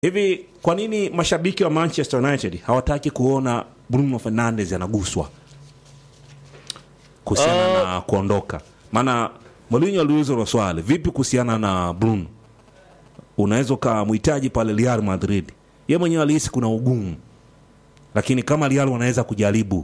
Hivi kwa nini mashabiki wa Manchester United hawataki kuona Bruno Fernandes anaguswa kuhusiana na kuondoka? Maana Mourinho aliulizwa hilo swali, vipi kuhusiana na Bruno, unaweza ukamhitaji pale Real Madrid. Ye mwenyewe alihisi kuna ugumu, lakini kama Real wanaweza kujaribu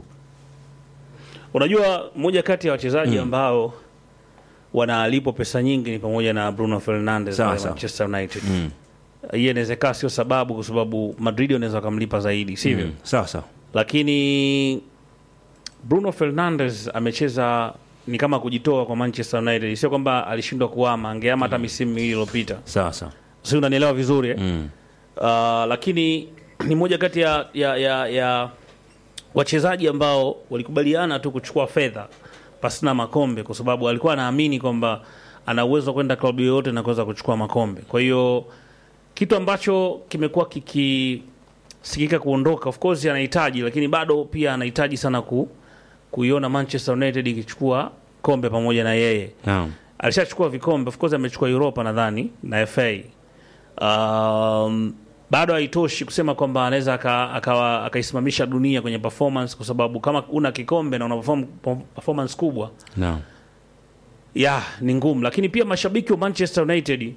Unajua, moja kati ya wachezaji ambao wanalipwa pesa nyingi ni pamoja na Bruno Fernandes Sawa, pale sawa. Manchester United. Hiyo inaweza kaa sio sababu, kwa sababu Madrid wanaweza wakamlipa zaidi, sivyo? Mm, sawa sawa. Lakini Bruno Fernandes amecheza ni kama kujitoa kwa Manchester United, sio kwamba alishindwa kuama, angeama hata misimu miwili iliyopita, Sawa sawa. si unanielewa vizuri eh? Mm. Uh, lakini ni moja kati ya, ya, ya, ya wachezaji ambao walikubaliana tu kuchukua fedha pasina makombe, kwa sababu alikuwa anaamini kwamba ana uwezo wa kwenda klabu yoyote na kuweza kuchukua makombe. Kwa hiyo kitu ambacho kimekuwa kikisikika kuondoka, of course anahitaji, lakini bado pia anahitaji sana ku, kuiona Manchester United ikichukua kombe pamoja na yeye Naam. alishachukua vikombe of course amechukua Europa nadhani na FA. Um, bado haitoshi kusema kwamba anaweza aka- akawa- akaisimamisha dunia kwenye performance, kwa sababu kama una kikombe na una perform, performance kubwa Naam. ya ni ngumu, lakini pia mashabiki wa Manchester United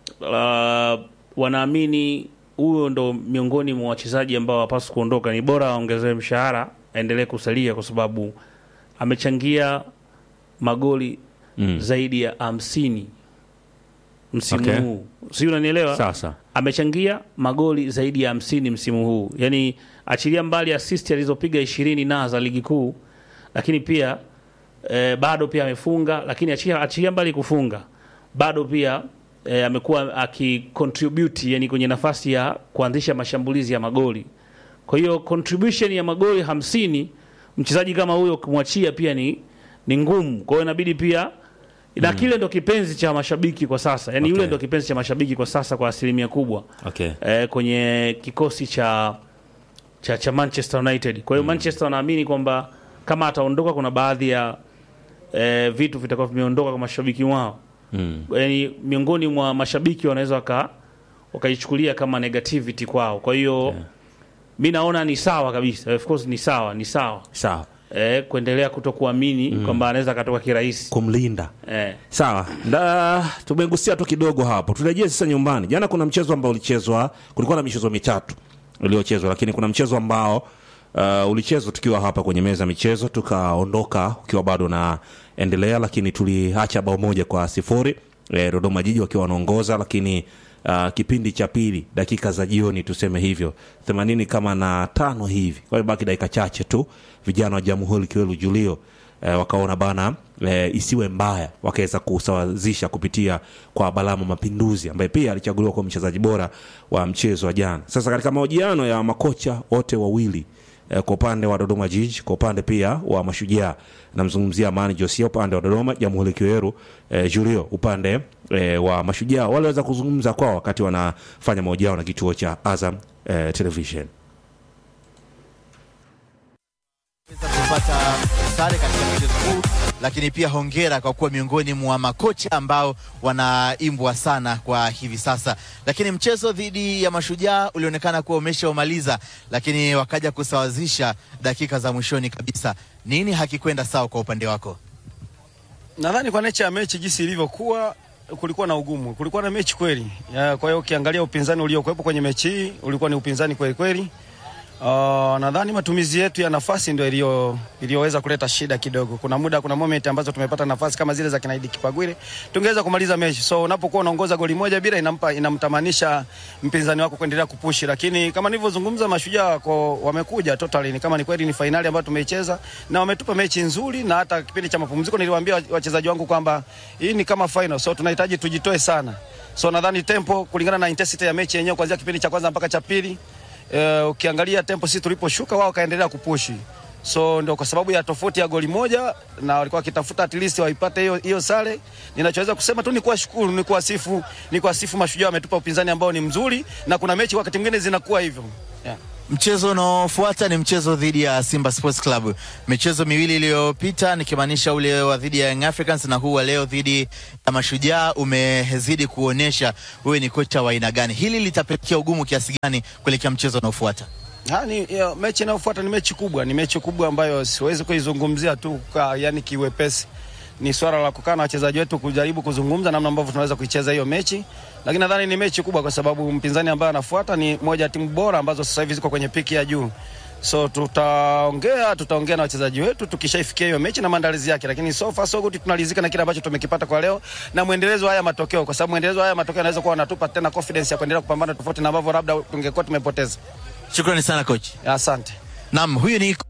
uh, wanaamini huyo ndo miongoni mwa wachezaji ambao hawapaswi kuondoka. Ni bora aongezewe mshahara, aendelee kusalia kwa sababu amechangia magoli Mm. zaidi ya hamsini msimu Okay. huu, si unanielewa? Sawa sawa. Amechangia magoli zaidi ya hamsini msimu huu, yaani achilia mbali assist alizopiga ishirini na za ligi kuu, lakini pia eh, bado pia amefunga, lakini achilia, achilia mbali kufunga, bado pia eh, amekuwa akicontribute yani kwenye nafasi ya kuanzisha mashambulizi ya magoli. Kwa hiyo contribution ya magoli hamsini mchezaji kama huyo kumwachia pia ni ni ngumu. Kwa hiyo inabidi pia na kile ndo kipenzi cha mashabiki kwa sasa, yani yule Okay. ndo kipenzi cha mashabiki kwa sasa kwa asilimia kubwa Okay. eh, kwenye kikosi cha cha, cha Manchester United. Kwa hiyo Manchester wanaamini kwamba kama ataondoka, kuna baadhi ya eh, vitu vitakuwa vimeondoka kwa mashabiki wao Mm. yani miongoni mwa mashabiki wanaweza waka wakaichukulia kama negativity kwao. Kwa hiyo mi naona ni sawa kabisa, of course ni sawa, ni sawa Sawa. eh, kuendelea kutokuamini kwamba anaweza akatoka kirahisi Kumlinda. eh. Sawa, nda tumegusia tu kidogo hapo. Turejee sasa nyumbani. Jana kuna mchezo ambao ulichezwa, kulikuwa na michezo mitatu iliyochezwa, lakini kuna mchezo ambao uh, ulichezwa tukiwa hapa kwenye meza ya michezo, tukaondoka ukiwa bado na endelea, lakini tuliacha bao moja kwa sifuri eh, Dodoma Jiji wakiwa wanaongoza, lakini uh, kipindi cha pili dakika za jioni tuseme hivyo themanini kama na tano hivi, kwa hiyo baki dakika chache tu, vijana wa Jamhuri Kiwelu Julio eh, wakaona bana eh, isiwe mbaya, wakaweza kusawazisha kupitia kwa Balama Mapinduzi ambaye pia alichaguliwa kuwa mchezaji bora wa mchezo wa jana. Sasa katika mahojiano ya makocha wote wawili eh, kwa upande wa Dodoma Jiji, kwa upande pia wa Mashujaa, namzungumzia Amani Josia upande wa Dodoma, Jamhuri Kiweru eh, Julio upande eh, wa Mashujaa, waliweza kuzungumza kwao wakati wanafanya mahojiano na kituo cha Azam eh, Television. Weza kupata sare katika mchezo huu, lakini pia hongera kwa kuwa miongoni mwa makocha ambao wanaimbwa sana kwa hivi sasa. Lakini mchezo dhidi ya Mashujaa ulionekana kuwa umeshaumaliza, lakini wakaja kusawazisha dakika za mwishoni kabisa. Nini hakikwenda sawa kwa upande wako? Nadhani kwa nature ya mechi jinsi ilivyokuwa, kulikuwa na ugumu, kulikuwa na mechi kweli. Ya, Kwa hiyo ukiangalia upinzani uliokuwepo kwenye mechi hii ulikuwa ni upinzani kweli kweli. Uh, nadhani matumizi yetu ya nafasi ndio iliyo iliyoweza kuleta shida kidogo. Kuna muda, kuna moment ambazo tumepata nafasi kama zile za kinaidi Kipagwile, tungeweza kumaliza mechi. So unapokuwa unaongoza goli moja bila, inampa inamtamanisha mpinzani wako kuendelea kupushi, lakini kama nilivyozungumza, mashujaa wako wamekuja totally, ni kama ni kweli ni fainali ambayo tumeicheza na wametupa mechi nzuri, na hata kipindi cha mapumziko niliwaambia wachezaji wangu kwamba hii ni kama final, so tunahitaji tujitoe sana. So nadhani tempo kulingana na intensity ya mechi yenyewe kuanzia kipindi cha kwanza mpaka cha pili uh, ukiangalia tempo sisi tuliposhuka wao kaendelea kupushi so ndio kwa sababu ya tofauti ya goli moja na walikuwa wakitafuta at least waipate hiyo hiyo sare. Ninachoweza kusema tu ni kuwashukuru, ni kuwasifu, ni kuwasifu mashujaa, wametupa upinzani ambao ni mzuri, na kuna mechi wakati mwingine zinakuwa hivyo. yeah. Mchezo unaofuata ni mchezo dhidi ya Simba Sports Club. Michezo miwili iliyopita nikimaanisha ule wa dhidi ya Young Africans na huu wa leo dhidi ya Mashujaa umezidi kuonyesha wewe ni kocha wa aina gani. Hili litapelekea ugumu kiasi gani kuelekea mchezo unaofuata? Ha, ni, ya, mechi inayofuata ni mechi kubwa, ni mechi kubwa ambayo siwezi kuizungumzia tu kwa, yani kiwepesi. Ni swala la kukaa na wachezaji wetu kujaribu kuzungumza namna ambavyo tunaweza kuicheza hiyo mechi, lakini nadhani ni mechi kubwa kwa sababu mpinzani ambaye anafuata ni moja ya timu bora ambazo sasa hivi ziko kwenye piki ya juu. So tutaongea tutaongea na wachezaji wetu tukishaifikia hiyo mechi na maandalizi yake, lakini so far so good, tunalizika na kile ambacho tumekipata kwa leo na mwendelezo wa haya matokeo, kwa sababu mwendelezo wa haya matokeo anaweza kuwa anatupa tena confidence ya kuendelea kupambana tofauti na ambavyo labda tungekuwa tumepoteza. Shukrani sana coach. Asante. Naam, huyu ni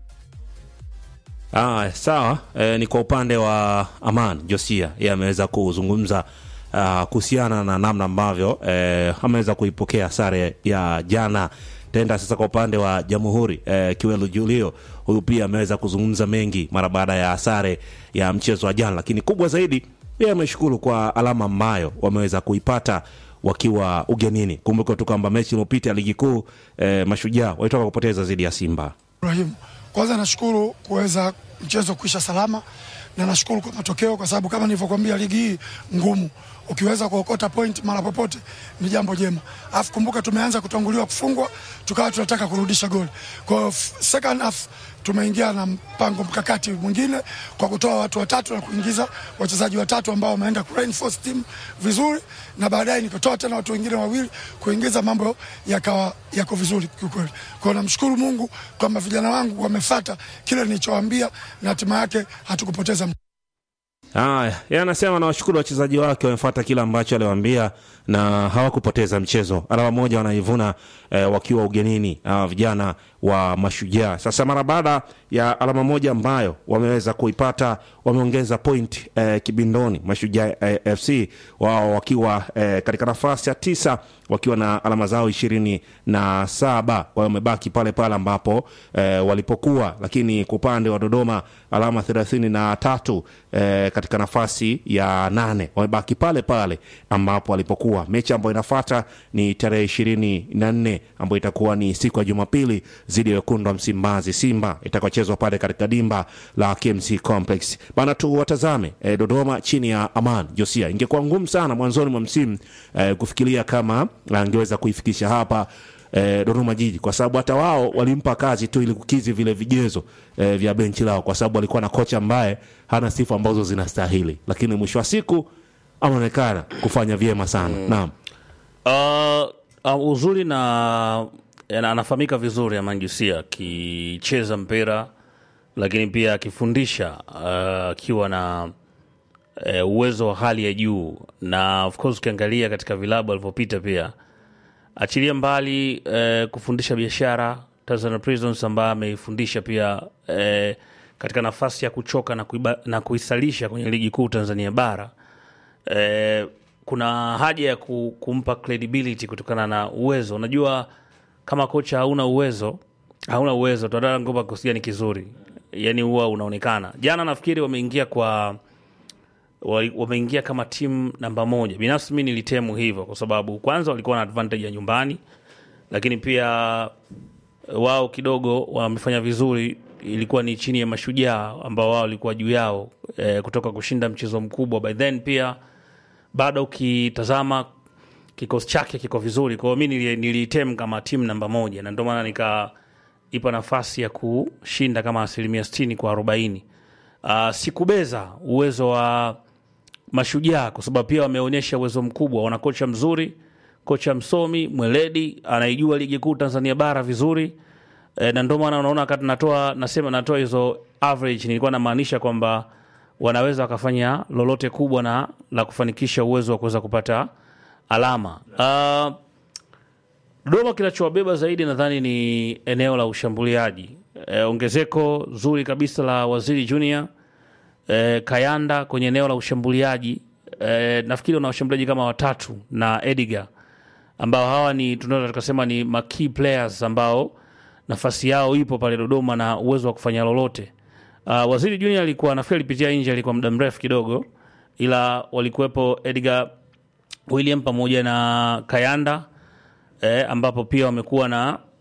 Ah, sawa e, ni kwa upande wa Aman Josia yeye ameweza kuzungumza ah, kuhusiana na namna ambavyo e, ameweza kuipokea sare ya jana. Tenda sasa kwa upande wa Jamhuri e, Kiwelu Julio, huyu pia ameweza kuzungumza mengi mara baada ya sare ya mchezo wa jana, lakini kubwa zaidi yeye ameshukuru kwa alama ambayo wameweza kuipata wakiwa ugenini. Kumbuka tu kwamba mechi iliyopita ya ligi kuu e, Mashujaa walitoka kupoteza dhidi ya Simba. Ibrahim, kwanza nashukuru kuweza mchezo kuisha salama na nashukuru kwa matokeo, kwa sababu kama nilivyokuambia ligi hii ngumu, ukiweza kuokota point mara popote ni jambo jema. Alafu kumbuka tumeanza kutanguliwa kufungwa, tukawa tunataka kurudisha goli. Kwa hiyo f- second half tumeingia na mpango mkakati mwingine kwa kutoa watu watatu na kuingiza wachezaji watatu ambao wameenda ku reinforce team vizuri, na baadaye nikatoa tena watu wengine wawili kuingiza, mambo yakawa yako vizuri kiukweli. Kwa hiyo namshukuru Mungu kwamba vijana wangu wamefata kile nilichowaambia na hatima yake hatukupoteza Haya, yeye anasema nawashukuru wachezaji wake wamefuata kile ambacho aliwaambia na hawakupoteza mchezo. Alama moja wanaivuna eh, wakiwa ugenini hawa vijana wa Mashujaa. Sasa mara baada ya alama moja ambayo wameweza kuipata, wameongeza point eh, kibindoni Mashujaa eh, FC wao wakiwa eh, katika nafasi ya tisa wakiwa na alama zao ishirini na saba kwa hiyo wamebaki pale pale ambapo eh, walipokuwa, lakini kwa upande wa Dodoma alama thelathini na tatu eh, katika nafasi ya nane wamebaki pale pale ambapo walipokuwa. Mechi ambayo inafuata ni tarehe ishirini na nne ambayo itakuwa ni siku ya Jumapili dhidi ya wekundu wa Msimbazi Simba itakaochezwa pale katika dimba la KMC Complex bana. Tu watazame eh, Dodoma chini ya Aman Josia. Ingekuwa ngumu sana mwanzoni mwa msimu eh, kufikiria kama angeweza kuifikisha hapa eh, Dodoma Jiji kwa sababu hata wao walimpa kazi tu ili kukizi vile vigezo eh, vya benchi lao, kwa sababu walikuwa na kocha ambaye hana sifa ambazo zinastahili, lakini mwisho wa siku ameonekana kufanya vyema sana naam. Uh, uh, uzuri na na- anafahamika vizuri Amanjusia akicheza mpira lakini pia akifundisha uh, akiwa na uh, uwezo wa hali ya juu, na of course ukiangalia katika vilabu alivyopita pia, achilia mbali uh, kufundisha biashara Tanzania Prisons ambaye ameifundisha pia uh, katika nafasi ya kuchoka na, kuiba, na kuisalisha kwenye ligi kuu Tanzania bara eh, kuna haja ya ku, kumpa credibility kutokana na uwezo. Unajua, kama kocha hauna uwezo, hauna uwezo, tutadala ngoma kikosi gani kizuri, yani huwa unaonekana. Jana nafikiri wameingia kwa wali- wameingia kama timu namba moja. Binafsi mi nilitemu hivyo kwa sababu kwanza walikuwa na advantage ya nyumbani, lakini pia wao kidogo wamefanya vizuri, ilikuwa ni chini ya Mashujaa ambao wao walikuwa juu yao eh, kutoka kushinda mchezo mkubwa. By then pia bado ukitazama kikosi chake kiko vizuri, kwa hiyo mi nili- niliitem kama timu namba moja, na ndio maana nikaipa nafasi ya kushinda kama asilimia sitini kwa arobaini. Uh, sikubeza uwezo wa Mashujaa kwa sababu pia wameonyesha uwezo mkubwa, wana kocha mzuri, kocha msomi mweledi, anaijua ligi kuu Tanzania bara vizuri e, na ndio maana unaona wakati natoa nasema natoa hizo average, nilikuwa namaanisha kwamba wanaweza wakafanya lolote kubwa na la kufanikisha uwezo wa kuweza kupata alama. Uh, Dodoma kinachowabeba zaidi nadhani ni eneo la ushambuliaji. E, ongezeko zuri kabisa la Waziri Junior e, Kayanda kwenye eneo la ushambuliaji e, nafikiri wana washambuliaji kama watatu na Edgar ambao hawa ni tunaweza tukasema ni ma key players ambao nafasi yao ipo pale Dodoma na uwezo wa kufanya lolote. Uh, Waziri Junior alikuwa nafikiri alipitia nje, alikuwa muda mrefu kidogo, ila walikuwepo Edgar William pamoja na Kayanda eh, ambapo pia wamekuwa na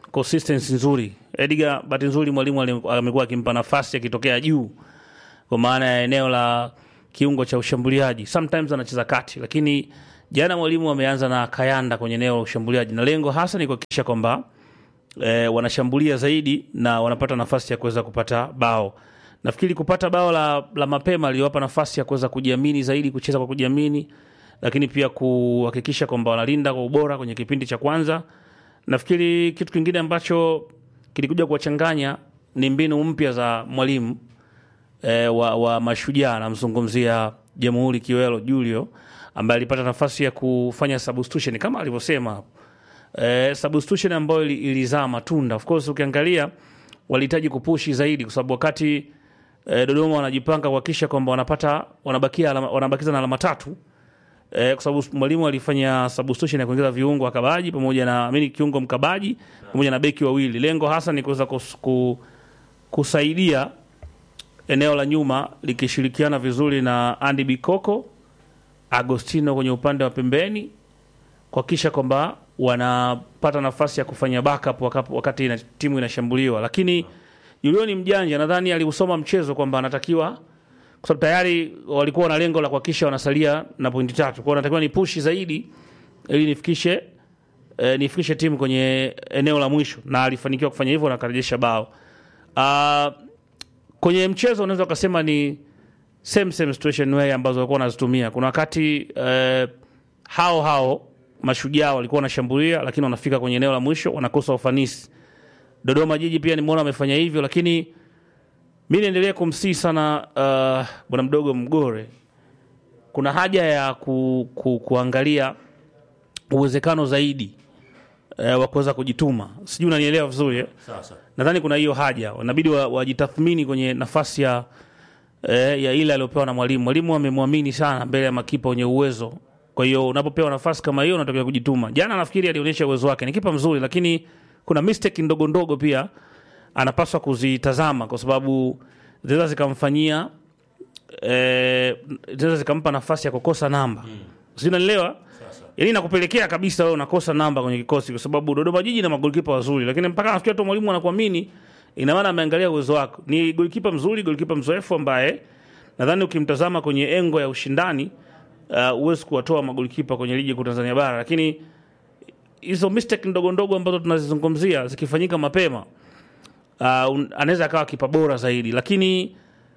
consistency nzuri. Edgar, bahati nzuri mwalimu ali- amekuwa akimpa nafasi akitokea juu, kwa maana ya eneo la kiungo cha ushambuliaji. Sometimes anacheza kati, lakini jana mwalimu ameanza na Kayanda kwenye eneo la ushambuliaji, na lengo hasa ni kuhakikisha kwamba eh, wanashambulia zaidi na wanapata nafasi ya kuweza kupata bao. Nafikiri kupata bao la, la mapema liliwapa nafasi ya kuweza kujiamini zaidi, kucheza kwa kujiamini, lakini pia kuhakikisha kwamba wanalinda kwa ubora kwenye kipindi cha kwanza. Nafikiri kitu kingine ambacho kilikuja kuwachanganya ni mbinu mpya za mwalimu e, wa, wa Mashujaa. Namzungumzia Jamhuri Kiwelo Julio ambaye alipata nafasi ya kufanya substitution kama alivyosema hapo eh, substitution ambayo ili- ilizaa matunda. Of course ukiangalia walihitaji kupushi zaidi, kwa sababu wakati eh, Dodoma wanajipanga kuhakikisha kwamba wanapata wanabakia alama, wanabakiza na alama tatu eh, kwa sababu mwalimu alifanya substitution ya kuongeza viungo wakabaji pamoja na amini kiungo mkabaji pamoja na beki wawili. Lengo hasa ni kuweza kus- ku, kusaidia eneo la nyuma likishirikiana vizuri na Andy Bikoko, Agostino kwenye upande wa pembeni kuhakikisha kwamba wanapata nafasi ya kufanya backup wakati, wakati ina, timu inashambuliwa. Lakini Julio ni mjanja, nadhani aliusoma mchezo kwamba anatakiwa kwa sababu tayari walikuwa na lengo la kuhakikisha wanasalia na pointi tatu, kwa hiyo natakiwa ni pushi zaidi ili nifikishe eh, nifikishe timu kwenye eneo la mwisho, na alifanikiwa kufanya hivyo na akarejesha bao. Ah, kwenye mchezo unaweza ukasema ni same same situation way ambazo walikuwa wanazitumia. Kuna wakati eh, hao hao mashujaa walikuwa wanashambulia, lakini wanafika kwenye eneo la mwisho wanakosa ufanisi. Dodoma Jiji pia nimeona wamefanya hivyo, lakini mi niendelee kumsii sana uh, bwana mdogo Mgore, kuna haja ya ku, ku, kuangalia uwezekano zaidi eh, wa kuweza kujituma. Sijui unanielewa vizuri eh? Sasa nadhani kuna hiyo haja, inabidi wa- wajitathmini kwenye nafasi ya eh, ya ile aliyopewa na mwalimu. Mwalimu amemwamini sana mbele ya makipa wenye uwezo. Kwa hiyo unapopewa nafasi kama hiyo, unatakiwa kujituma. Jana nafikiri alionyesha uwezo wake, ni kipa mzuri, lakini kuna mistake ndogo ndogo pia anapaswa kuzitazama, kwa sababu zinaweza zikamfanyia eh, zinaweza zikampa nafasi ya kukosa namba mm. Sinanielewa? Yaani nakupelekea kabisa wewe unakosa namba kwenye kikosi kwa sababu Dodoma Jiji na magolikipa wazuri, lakini mpaka nafikia tu mwalimu anakuamini, ina maana ameangalia uwezo wako. Ni golikipa mzuri, golikipa mzoefu ambaye nadhani ukimtazama kwenye engo ya ushindani uh, huwezi kuwatoa magolikipa kwenye ligi kuu Tanzania bara, lakini hizo mistake ndogo ndogo ambazo tunazizungumzia zikifanyika mapema uh, un- anaweza akawa kipa bora zaidi, lakini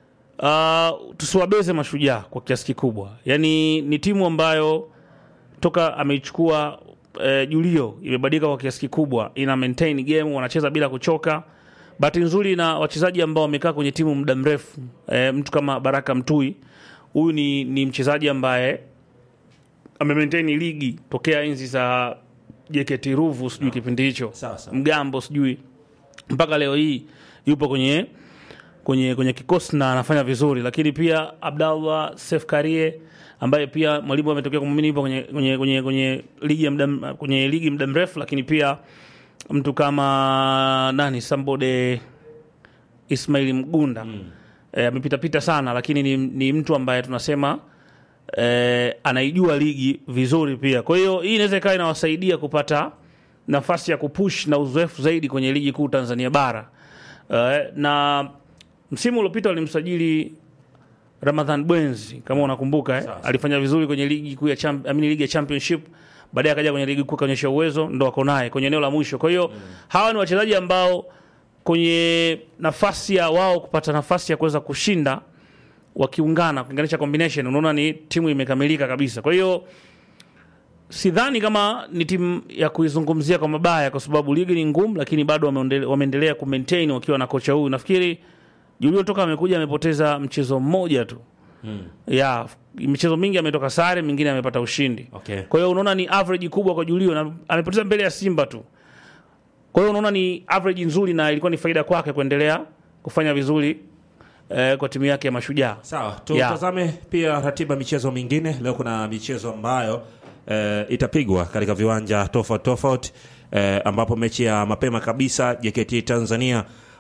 uh, tusiwabeze mashujaa kwa kiasi kikubwa. Yani ni timu ambayo toka ameichukua eh, Julio imebadilika kwa kiasi kikubwa, ina maintain game, wanacheza bila kuchoka. Bahati nzuri na wachezaji ambao wamekaa kwenye timu muda mrefu eh, mtu kama Baraka Mtui, huyu ni, ni mchezaji ambaye amemaintain ligi tokea enzi za JKT Ruvu, sijui kipindi hicho Sawa, sawa. mgambo sijui mpaka leo hii yupo kwenye kwenye kwenye kikosi na anafanya vizuri, lakini pia Abdallah Sef Karie ambaye pia mwalimu ametokea kumwamini yupo kwenye, kwenye, kwenye, kwenye ligi ya muda kwenye ligi muda mrefu, lakini pia mtu kama nani Sambode Ismail Mgunda mm. e, amepitapita sana, lakini ni, ni mtu ambaye tunasema e, anaijua ligi vizuri pia. Kwa hiyo hii inaweza ikawa inawasaidia kupata nafasi ya kupush na uzoefu zaidi kwenye ligi kuu Tanzania bara. E, na msimu uliopita walimsajili Ramadhan Bwenzi kama unakumbuka eh? alifanya vizuri kwenye ligi kuu ya champ, I mean, ligi ya championship baadaye akaja kwenye ligi kuu akaonyesha uwezo ndo wako naye kwenye eneo la mwisho. Kwa hiyo hawa ni wachezaji ambao kwenye nafasi ya wao kupata nafasi ya kuweza kushinda wakiungana kuunganisha combination, unaona ni timu imekamilika kabisa. Kwa hiyo sidhani kama ni timu ya kuizungumzia kwa mabaya, kwa sababu ligi ni ngumu, lakini bado wameondele- wameendelea kumaintain wakiwa na kocha huyu. Nafikiri Julio toka amekuja amepoteza mchezo mmoja tu ya michezo mingi ametoka sare, mingine amepata ushindi. Okay. Kwa hiyo unaona ni average kubwa kwa Julio na amepoteza mbele ya Simba tu. Kwa hiyo unaona ni average nzuri na ilikuwa ni faida kwake kuendelea kufanya vizuri eh, kwa timu yake ya Mashujaa. Sawa, tutazame pia ratiba michezo mingine. Leo kuna michezo ambayo eh, itapigwa katika viwanja tofauti tofauti eh, ambapo mechi ya mapema kabisa JKT Tanzania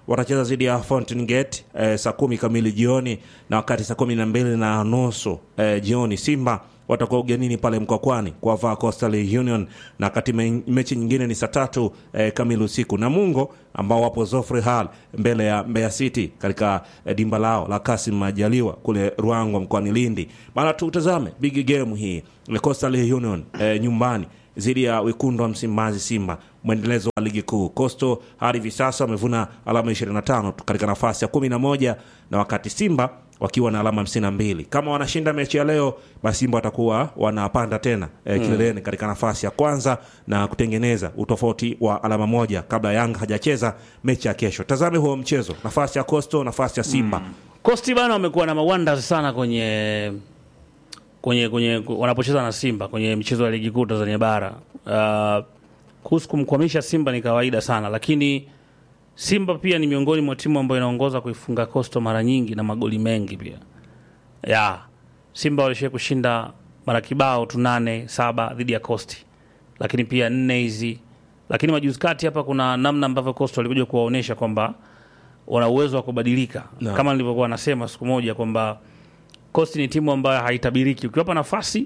watacheza dhidi ya Fountain Gate eh, saa kumi kamili jioni, na wakati saa kumi na mbili na nusu eh, jioni Simba watakuwa ugenini pale Mkwakwani kuwavaa Coastal Union, na wakati me, mechi nyingine ni saa tatu eh, kamili usiku Namungo ambao wapo Zofre Hall mbele ya Mbeya City katika eh, dimba lao la Kasim Majaliwa kule Ruangwa mkoani Lindi. Bana, tutazame big game hii Coastal Union eh, nyumbani dhidi ya wekundu wa Msimbazi Simba, mwendelezo wa ligi kuu. Coastal hadi hivi sasa wamevuna alama 25 katika nafasi ya 11 na wakati Simba wakiwa na alama 52. Kama wanashinda mechi ya leo, basi Simba watakuwa wanapanda tena eh, kileleni katika nafasi ya kwanza na kutengeneza utofauti wa alama moja kabla Yanga hajacheza mechi ya kesho. Tazame huo mchezo, nafasi ya Coastal, nafasi ya Simba. Costi bana wamekuwa na mawonders sana kwenye kwenye kwenye wanapocheza na Simba kwenye michezo ya ligi kuu Tanzania bara. Uh, kuhusu kumkwamisha Simba ni kawaida sana, lakini Simba pia ni miongoni mwa timu ambayo inaongoza kuifunga Coastal mara nyingi na magoli mengi pia. Ya, Simba walishia kushinda mara kibao tu nane saba dhidi ya Coast, lakini pia nne hizi, lakini majuzi kati hapa kuna namna ambavyo Coastal walikuja kuwaonyesha kwamba wana uwezo wa kubadilika Naam. kama nilivyokuwa nasema siku moja kwamba Coast ni timu ambayo haitabiriki. Ukiwapa nafasi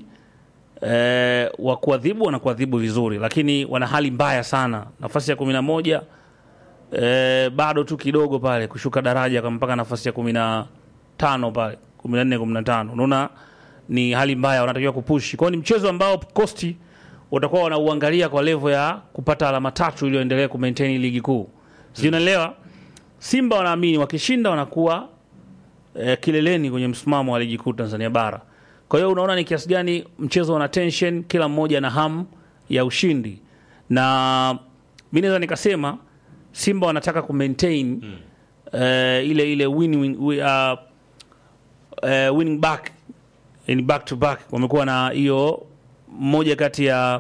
eh, wa kuadhibu wanakuadhibu vizuri, lakini wana hali mbaya sana. Nafasi ya kumi na moja eh, bado tu kidogo pale kushuka daraja kwa mpaka nafasi ya kumi na tano pale kumi na nne kumi na tano unaona ni hali mbaya, wanatakiwa kupushi kwao. Ni mchezo ambao Coast watakuwa wanauangalia kwa levo ya kupata alama tatu ili waendelee kumaintain ligi kuu, sijui unaelewa. Simba wanaamini wakishinda wanakuwa eh, kileleni kwenye msimamo wa ligi kuu Tanzania bara. Kwa hiyo unaona ni kiasi gani mchezo una tension, kila mmoja na hamu ya ushindi, na mi naweza nikasema Simba wanataka kumaintain eh, ile ile win, win, wi- uh, eh, winning back yani back to back, wamekuwa na hiyo moja kati ya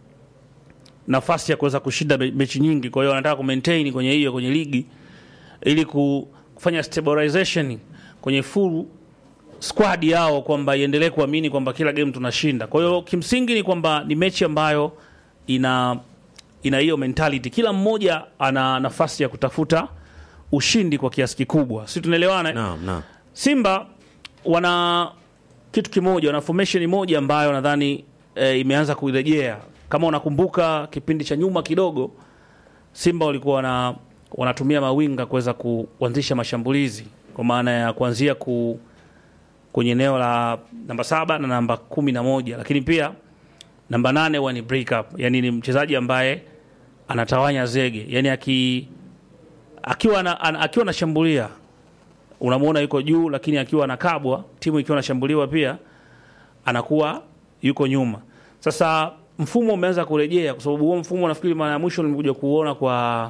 nafasi ya kuweza kushinda me- mechi nyingi. Kwa hiyo wanataka kumaintain kwenye hiyo kwenye ligi ili ku- kufanya stabilization kwenye full squad yao kwamba iendelee kuamini kwamba kila game tunashinda. Kwa hiyo kimsingi ni kwamba ni mechi ambayo ina ina hiyo mentality, kila mmoja ana nafasi ya kutafuta ushindi kwa kiasi kikubwa, si tunaelewana? eh? Naam, naam. Simba wana kitu kimoja, wana formation moja ambayo nadhani e, imeanza kurejea. Kama unakumbuka kipindi cha nyuma kidogo, Simba walikuwa wana, wanatumia mawinga kuweza kuanzisha mashambulizi kwa maana ya kuanzia ku, kwenye eneo la namba saba na namba kumi na moja lakini pia namba nane huwa ni break up, yani ni mchezaji ambaye anatawanya zege, yani aki, akiwa na, an, akiwa anashambulia unamwona yuko juu, lakini akiwa anakabwa, timu ikiwa anashambuliwa pia anakuwa yuko nyuma. Sasa mfumo umeanza kurejea, kwa sababu huo mfumo nafikiri mara ya mwisho nimekuja kuona kwa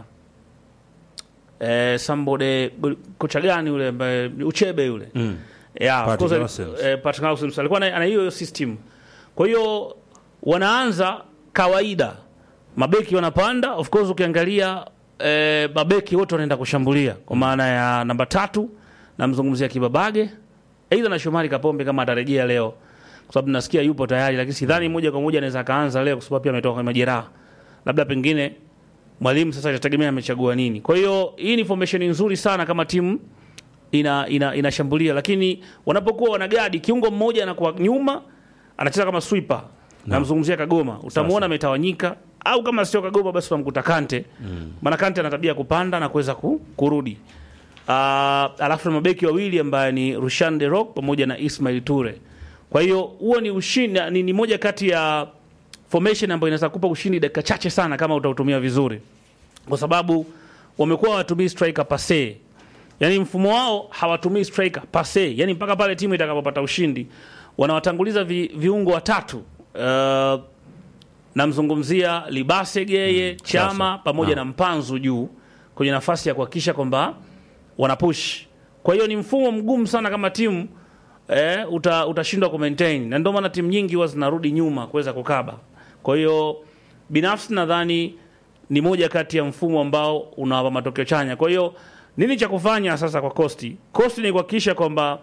eh, somebody kocha gani yule ambaye Uchebe yule Mm. yeah, of Patrick course, Aussems. eh, Patrick Aussems alikuwa na ana hiyo hiyo system. Kwa hiyo wanaanza kawaida, mabeki wanapanda. Of course ukiangalia eh, mabeki wote wanaenda kushambulia kwa maana ya namba tatu, namzungumzia Kibabage aidha na Shomari Kapombe kama atarejea leo, kwa sababu nasikia yupo tayari, lakini sidhani moja kwa moja anaweza akaanza leo kwa sababu pia ametoka kwenye majeraha, labda pengine mwalimu sasa itategemea amechagua nini. Kwa hiyo hii ni formation nzuri sana kama timu ina, ina, inashambulia, lakini wanapokuwa wanagadi, kiungo mmoja anakuwa nyuma anacheza kama sweeper. Namzungumzia Kagoma, utamwona ametawanyika, au kama sio Kagoma basi unamkuta Kante maana Kante ana tabia ya kupanda na kuweza ku, kurudi. Uh, alafu na mabeki wawili ambaye ni Rushan De Rock pamoja na Ismail Ture. Kwa hiyo huo ni ushindi, ni, ni moja kati ya formation ambayo inaweza kupa ushindi dakika chache sana kama utautumia vizuri, kwa sababu wamekuwa hawatumii striker pase, yani mfumo wao hawatumii striker pase, yani mpaka pale timu itakapopata ushindi wanawatanguliza vi, viungo watatu uh, namzungumzia Libase Geye Chama sasa. pamoja Naam. na Mpanzu juu kwenye nafasi ya kuhakikisha kwamba wanapush. Kwa hiyo ni mfumo mgumu sana kama timu eh, uta, utashindwa ku maintain na ndio maana timu nyingi huwa zinarudi nyuma kuweza kukaba. Kwa hiyo binafsi nadhani ni moja kati ya mfumo ambao unawapa matokeo chanya. Kwa hiyo nini cha kufanya sasa kwa Costi? Costi ni kuhakikisha kwamba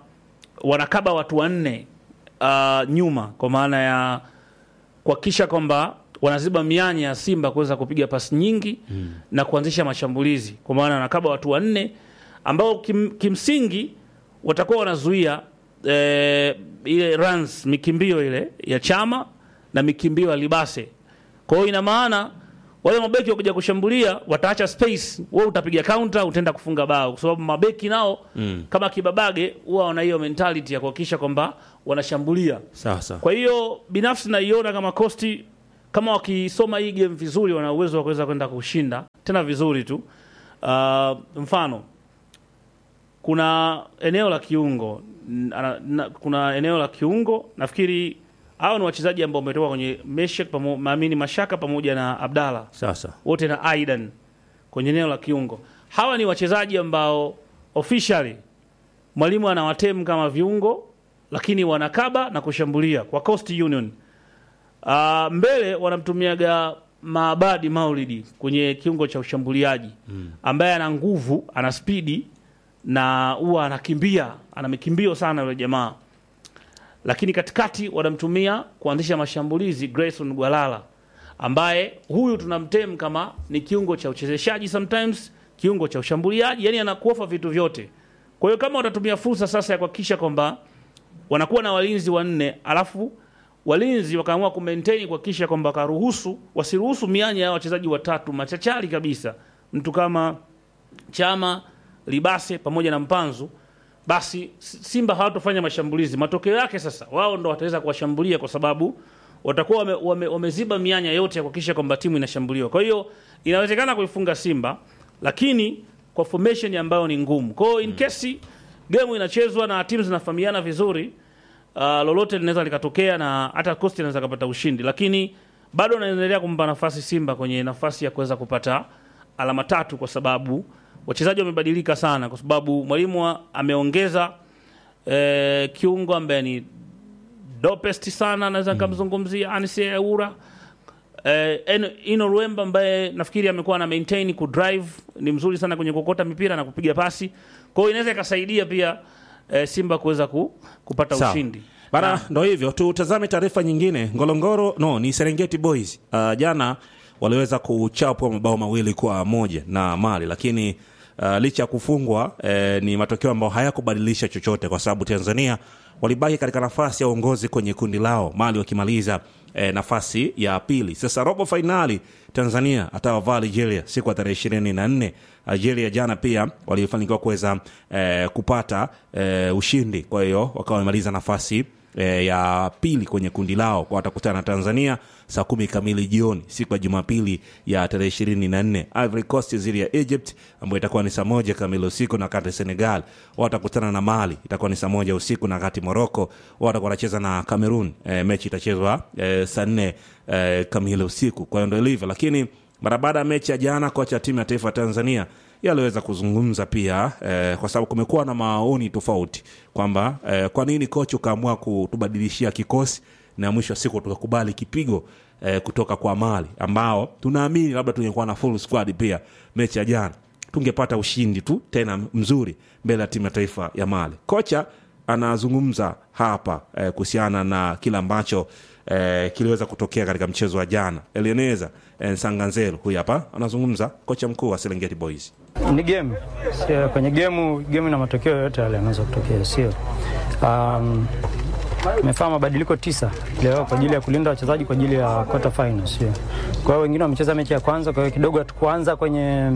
wanakaba watu wanne uh, nyuma kwa maana ya kuhakikisha kwamba wanaziba mianya ya Simba kuweza kupiga pasi nyingi na kuanzisha mashambulizi, kwa maana wanakaba watu wanne ambao kim, kimsingi watakuwa wanazuia eh, ile runs mikimbio ile ya Chama na mikimbio ya Libase. Kwa hiyo ina maana wale mabeki wakuja kushambulia wataacha space, wewe utapiga counter, utaenda kufunga bao, kwa sababu mabeki nao mm. kama kibabage huwa wana hiyo mentality ya kuhakikisha kwamba wanashambulia. Sasa Kwa hiyo binafsi naiona kama Costi kama wakisoma hii game vizuri, wana uwezo wa kuweza kwenda kushinda tena vizuri tu. Uh, mfano kuna eneo la kiungo n- ana- na, kuna eneo la kiungo nafikiri hao ni wachezaji ambao wametoka kwenye Meshek pamo, maamini Mashaka pamoja na Abdalla sasa wote na Aidan kwenye eneo la kiungo. Hawa ni wachezaji ambao officially mwalimu anawatem kama viungo, lakini wanakaba na kushambulia kwa Coast Union. Uh, mbele wanamtumiaga Maabadi Maulidi kwenye kiungo cha ushambuliaji ambaye ana nguvu, ana spidi na huwa anakimbia, ana mikimbio sana yule jamaa. Lakini katikati wanamtumia kuanzisha mashambulizi Grayson Gwalala ambaye huyu tunamtem kama ni kiungo cha uchezeshaji sometimes, kiungo cha ushambuliaji, yani anakuofa vitu vyote. Kwa hiyo kama watatumia fursa sasa ya kuhakikisha kwamba wanakuwa na walinzi wanne, alafu walinzi wakaamua kumaintain kuhakikisha kwamba wakaruhusu wasiruhusu mianya ya wachezaji watatu machachari kabisa, mtu kama Chama, Libase pamoja na Mpanzu, basi Simba hawatofanya mashambulizi. Matokeo yake sasa wao ndo wataweza kuwashambulia kwa sababu watakuwa wame, wame, wameziba mianya yote ya kuhakikisha kwamba timu inashambuliwa. Kwa hiyo inawezekana kuifunga Simba, lakini kwa formation ambayo ni ngumu. Kwa hiyo in case game inachezwa na timu zinafahamiana vizuri, uh, lolote linaweza likatokea na hata Coast inaweza kupata ushindi, lakini bado naendelea kumpa nafasi Simba kwenye nafasi ya kuweza kupata alama tatu, kwa sababu wachezaji wamebadilika sana, kwa sababu mwalimu wa- ameongeza eh, kiungo ambaye ni dopest sana, naweza nikamzungumzia Anise Aura eh, Eno- Ino Ruemba ambaye nafikiri amekuwa na maintain ku drive, ni mzuri sana kwenye kokota mipira na kupiga pasi, kwa hiyo inaweza ikasaidia pia eh, Simba kuweza ku, kupata Sawa. ushindi Bana, ndo hivyo. Tutazame taarifa nyingine. Ngorongoro no, ni Serengeti Boys uh, jana waliweza kuchapwa mabao mawili kwa moja na Mali, lakini uh, licha ya kufungwa eh, ni matokeo ambayo hayakubadilisha chochote, kwa sababu Tanzania walibaki katika nafasi ya uongozi kwenye kundi lao, Mali wakimaliza eh, nafasi ya pili. Sasa robo fainali Tanzania atawavaa Algeria siku ya tarehe ishirini na nne. Algeria jana pia walifanikiwa kuweza eh, kupata eh, ushindi, kwa hiyo wakawa wamemaliza nafasi e, ya pili kwenye kundi lao kwa watakutana na Tanzania saa kumi kamili jioni siku ya Jumapili ya tarehe ishirini na nne. Ivory Coast dhidi ya Egypt ambayo itakuwa ni saa moja kamili usiku, na wakati Senegal watakutana na Mali itakuwa ni saa moja usiku, na wakati Morocco watakuwa wanacheza na Cameroon. E, mechi itachezwa e, saa nne e, kamili usiku. Kwa hiyo ndo ilivyo, lakini mara baada ya mechi ya jana, kocha wa timu ya taifa ya Tanzania yaliweza kuzungumza pia eh, kwa sababu kumekuwa na maoni tofauti kwamba eh, kwa nini kocha ukaamua kutubadilishia kikosi na mwisho wa siku tukakubali kipigo eh, kutoka kwa Mali ambao tunaamini labda tungekuwa na full squad pia mechi ya jana tungepata ushindi tu tena mzuri mbele ya timu ya taifa ya Mali. Kocha anazungumza hapa eh, kuhusiana na kile ambacho eh, kiliweza kutokea katika mchezo wa jana. Eleneza eh, Sanganzelu huyu hapa anazungumza, kocha mkuu wa Serengeti Boys. Ni game sio, kwenye game game na matokeo yote yale yanaweza kutokea, sio um, tumefanya mabadiliko tisa leo kwa ajili ya kulinda wachezaji kwa ajili ya quarter final, sio. Kwa hiyo wengine wamecheza mechi ya kwanza, kwa hiyo kidogo hatukuanza kwenye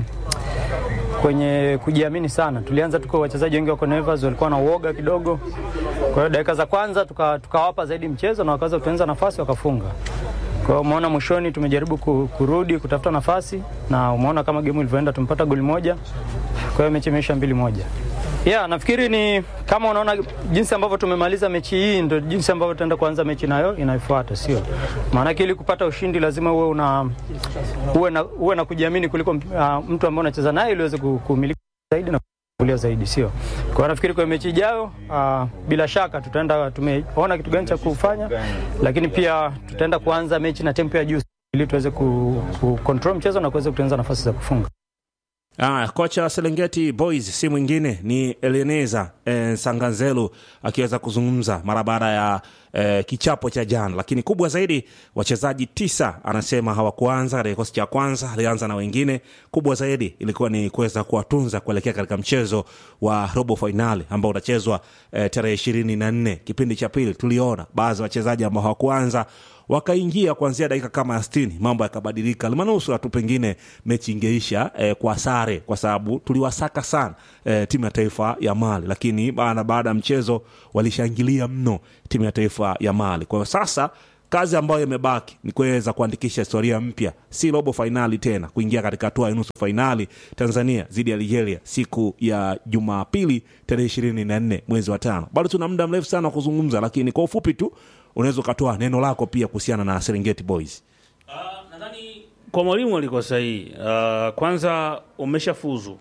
kwenye kujiamini sana. Tulianza tuko wachezaji wengi wako nervous, walikuwa na uoga kidogo. Kwa hiyo dakika za kwanza tuka- tukawapa zaidi mchezo na wakaweza kutengeneza nafasi wakafunga. Kwa hiyo umeona mwishoni tumejaribu ku- kurudi kutafuta nafasi na umeona kama game ilivyoenda, tumepata goli moja. Kwa hiyo mechi imeisha mbili moja. Yeah, nafikiri ni kama unaona jinsi ambavyo tumemaliza mechi hii ndio jinsi ambavyo tutaenda kuanza mechi nayo inayofuata, sio? Maanake ili kupata ushindi lazima uwe una uwe na, uwe na kujiamini kuliko uh, mtu ambaye unacheza naye ili uweze ku- kumiliki zaidi na kulia zaidi, sio? Kwa hiyo nafikiri kwa mechi ijayo uh, bila shaka tutaenda, tumeona kitu gani cha kufanya, lakini pia tutaenda kuanza mechi na tempo ya juu ili tuweze ku, ku control mchezo na kuweza kutengeneza nafasi za kufunga. Ah, kocha wa Serengeti Boys si mwingine ni Eleneza eh, Sanganzelu akiweza kuzungumza mara baada ya eh, kichapo cha jana, lakini kubwa zaidi wachezaji tisa anasema hawakuanza katika kikosi cha kwanza, alianza na wengine. Kubwa zaidi ilikuwa ni kuweza kuwatunza kuelekea katika mchezo wa robo fainali ambao utachezwa eh, tarehe ishirini na nne. Kipindi cha pili tuliona baadhi ya wachezaji ambao hawakuanza wakaingia kuanzia dakika kama ya sitini, mambo yakabadilika. Limanusura tu pengine mechi ingeisha eh, kwa sare, kwa sababu tuliwasaka sana eh, timu ya taifa ya Mali, lakini baada baada ya mchezo walishangilia mno timu ya taifa ya Mali. Kwa hiyo sasa kazi ambayo imebaki ni kuweza kuandikisha historia mpya, si robo fainali tena, kuingia katika hatua ya nusu fainali Tanzania dhidi ya Nigeria siku ya Jumapili tarehe ishirini na nne mwezi wa tano. Bado tuna muda mrefu sana wa kuzungumza, lakini kwa ufupi tu unaweza ukatoa neno lako pia kuhusiana na Serengeti Boys. nadhani kwa mwalimu alikuwa sahihi. Uh, kwanza umeshafuzu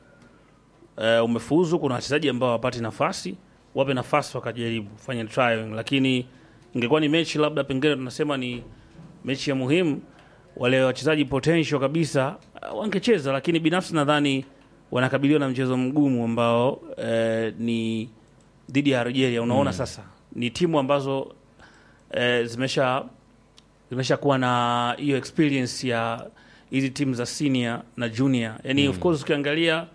uh, umefuzu. Kuna wachezaji ambao hawapati nafasi, wape nafasi wakajaribu fanya trial, lakini ingekuwa ni mechi labda pengine tunasema ni mechi ya muhimu, wale wachezaji potential kabisa uh, wangecheza, lakini binafsi nadhani wanakabiliwa na mchezo mgumu ambao uh, ni dhidi ya Algeria. Unaona sasa ni timu ambazo eh, zimesha zimeshakuwa na hiyo experience ya hizi timu za senior na junior yani of course ukiangalia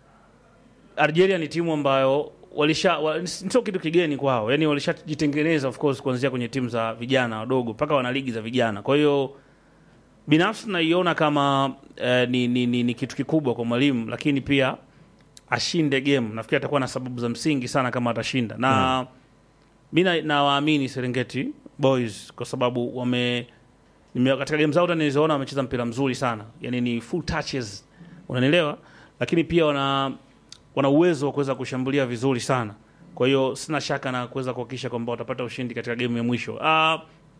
Algeria ni timu ambayo walisha wa, sio kitu kigeni kwao yani walishajitengeneza of course kuanzia kwenye timu za vijana wadogo mpaka wana ligi za vijana kwa hiyo binafsi naiona kama eh, ni, ni, ni, ni kitu kikubwa kwa mwalimu lakini pia ashinde game nafikiri atakuwa na sababu za msingi sana kama atashinda na mm. mi na- nawaamini Serengeti Boys kwa sababu wame nime, katika game zao nilizoona wamecheza mpira mzuri sana, yani ni full touches, unanielewa, lakini pia wana wana uwezo wa kuweza kushambulia vizuri sana. Kwa hiyo sina shaka na kuweza kuhakikisha kwamba watapata ushindi katika game ya mwisho. Uh,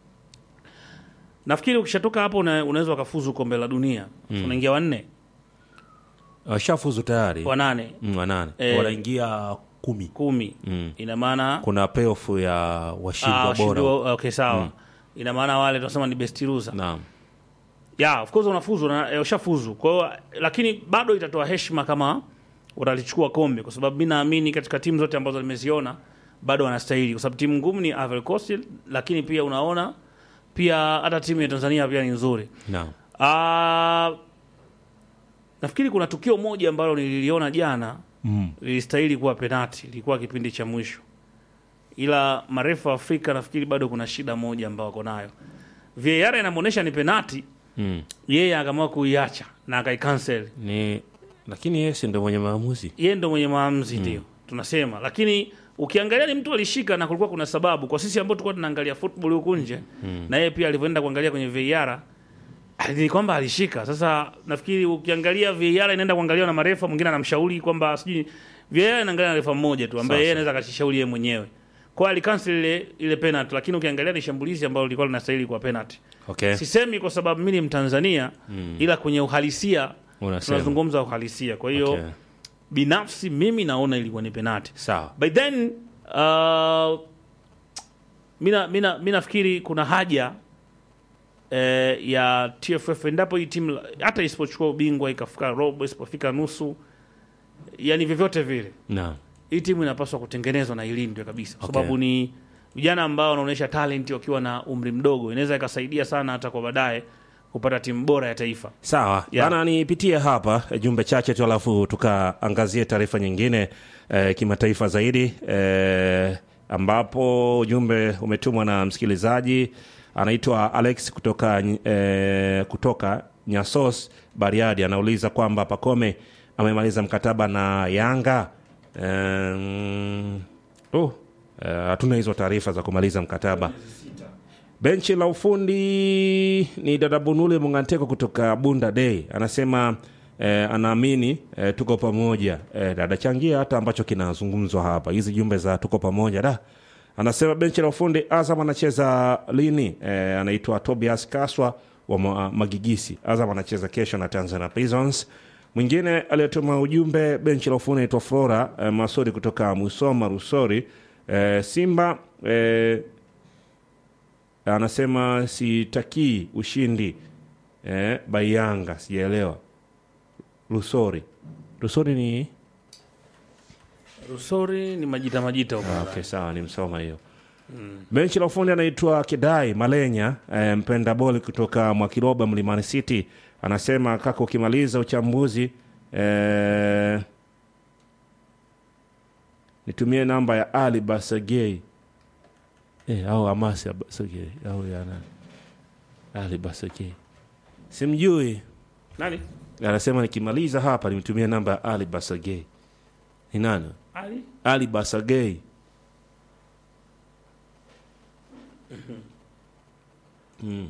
nafikiri ukishatoka hapo una, unaweza ukafuzu kombe la dunia mm. unaingia wanne Washafuzu tayari wanane mm, wanane Eh. wanaingia kumi. kumi Mm. ina maana Kuna payoff ya ah, washindwa washindi bora. wa- okay, sawa ina maana wale tunasema ni best loser Naam. yeah, of course unafuzu na eh, ushafuzu. Kwa hiyo lakini bado itatoa heshima kama utalichukua kombe, kwa sababu mi naamini katika timu zote ambazo nimeziona bado wanastahili, kwa sababu timu ngumu ni Ivory Coast, lakini pia unaona pia hata timu ya Tanzania pia ni nzuri. Naam. Ah, nafikiri kuna tukio moja ambalo nililiona jana Mm. lilistahili kuwa penati, ilikuwa kipindi cha mwisho, ila marefu wa Afrika nafikiri bado kuna shida moja ambayo wako nayo. VAR inamwonyesha ni penati, Mm. yeye akaamua kuiacha na akaikansel. Ni lakini yeye si ndio mwenye maamuzi. Yeye ndo mwenye maamuzi ndio tunasema, lakini ukiangalia ni mtu alishika na kulikuwa kuna sababu kwa sisi ambao tulikuwa tunaangalia football huku nje na yeye pia alivyoenda kuangalia kwenye VAR ni kwamba alishika. Sasa nafikiri ukiangalia VAR inaenda kuangaliwa na marefa, mwingine anamshauri kwamba sijui VAR inaangalia na refa mmoja tu ambaye yeye anaweza akajishauri yeye mwenyewe. Kwa hiyo alikansel ile ile penalty, lakini ukiangalia ni shambulizi ambalo lilikuwa linastahili kwa penalty. Okay. Sisemi kwa sababu mimi ni Mtanzania ila kwenye uhalisia Unasema. tunazungumza uhalisia. Kwa hiyo Okay. binafsi mimi naona ilikuwa ni penalty. Sawa. By then uh, mina, mina, mi nafikiri kuna haja eh, ya TFF endapo hii timu hata isipochukua ubingwa ikafika robo isipofika nusu, yani vyovyote vile Naam. hii timu inapaswa kutengenezwa na ilindwe kabisa, kwa Okay. sababu ni vijana ambao wanaonyesha talent wakiwa na umri mdogo, inaweza ikasaidia sana hata kwa baadaye kupata timu bora ya taifa. Sawa Yeah. bana, nipitie hapa eh, jumbe chache tu, alafu tukaangazie taarifa nyingine eh, kimataifa zaidi eh, ambapo ujumbe umetumwa na msikilizaji anaitwa Alex kutoka, eh, kutoka Nyasos Bariadi, anauliza kwamba Pakome amemaliza mkataba na Yanga. Um, oh, eh, hatuna hizo taarifa za kumaliza mkataba. Benchi la ufundi ni dada Bunule Munganteko kutoka Bunda Day anasema eh, anaamini eh, tuko pamoja eh, dada changia hata ambacho kinazungumzwa hapa, hizi jumbe za tuko pamoja da. Anasema benchi la ufundi Azam anacheza lini? Eh, anaitwa Tobias Kaswa wa ma, Magigisi. Azam anacheza kesho na Tanzania Prisons. Mwingine aliyetuma ujumbe benchi la ufundi anaitwa Flora eh, Masori kutoka Musoma Rusori. Eh, Simba eh, anasema sitakii ushindi eh, Bayanga, sijaelewa. Lusori Lusori ni Rusori ni majita majita huko. Ah, okay, sawa nimsoma hiyo benchi la ufundi anaitwa Kidai Malenya eh, mpenda boli kutoka Mwakiroba Mlimani City anasema kaka, ukimaliza uchambuzi eh, nitumie namba ya Ali Basagei eh, au Amasi Basagei au ya nani? Ali Basagei simjui, Nani? anasema nikimaliza hapa nimtumie namba ya Ali Basagei. Ni nani? Ali? Ali Basagei. Mm.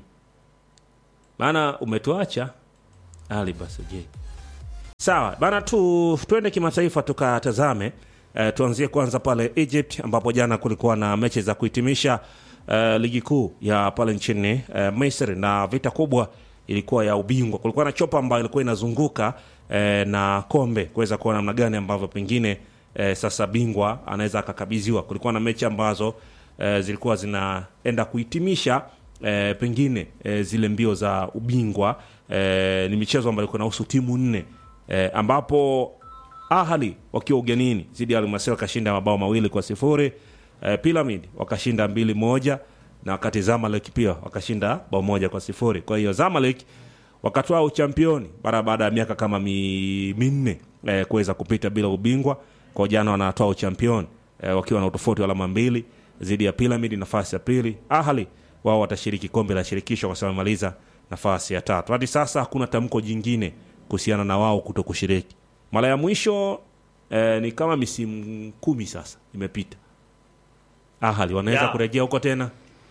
Maana umetuacha Ali Basagei. Sawa bana, tu twende kimataifa tukatazame. Eh, tuanzie kwanza pale Egypt ambapo jana kulikuwa na mechi za kuhitimisha eh, ligi kuu ya pale nchini eh, Misri na vita kubwa ilikuwa ya ubingwa. Kulikuwa na chopa ambayo ilikuwa inazunguka eh, na kombe kuweza kuona namna gani ambavyo pengine eh, sasa bingwa anaweza akakabidhiwa. Kulikuwa na mechi ambazo eh, zilikuwa zinaenda kuhitimisha eh, pengine eh, zile mbio za ubingwa eh, ni michezo ambayo ilikuwa inahusu timu nne eh, ambapo Ahli wakiwa ugenini zidi ya Al Masry wakashinda mabao mawili kwa sifuri eh, Pyramid wakashinda mbili moja na wakati Zamalek pia wakashinda bao moja kwa sifuri. Kwa hiyo Zamalek wakatoa uchampioni mara baada ya miaka kama mi, minne eh, kuweza kupita bila ubingwa. Kwa jana wanatoa uchampioni eh, wakiwa na utofauti wa alama mbili dhidi ya Pyramid nafasi ya pili. Ahli wao watashiriki kombe la shirikisho kwa sababu wamemaliza nafasi ya tatu. Hadi sasa hakuna tamko jingine kuhusiana na wao kuto kushiriki. Mara ya mwisho eh, ni kama misimu kumi sasa imepita. Ahali wanaweza Ya. kurejea huko tena.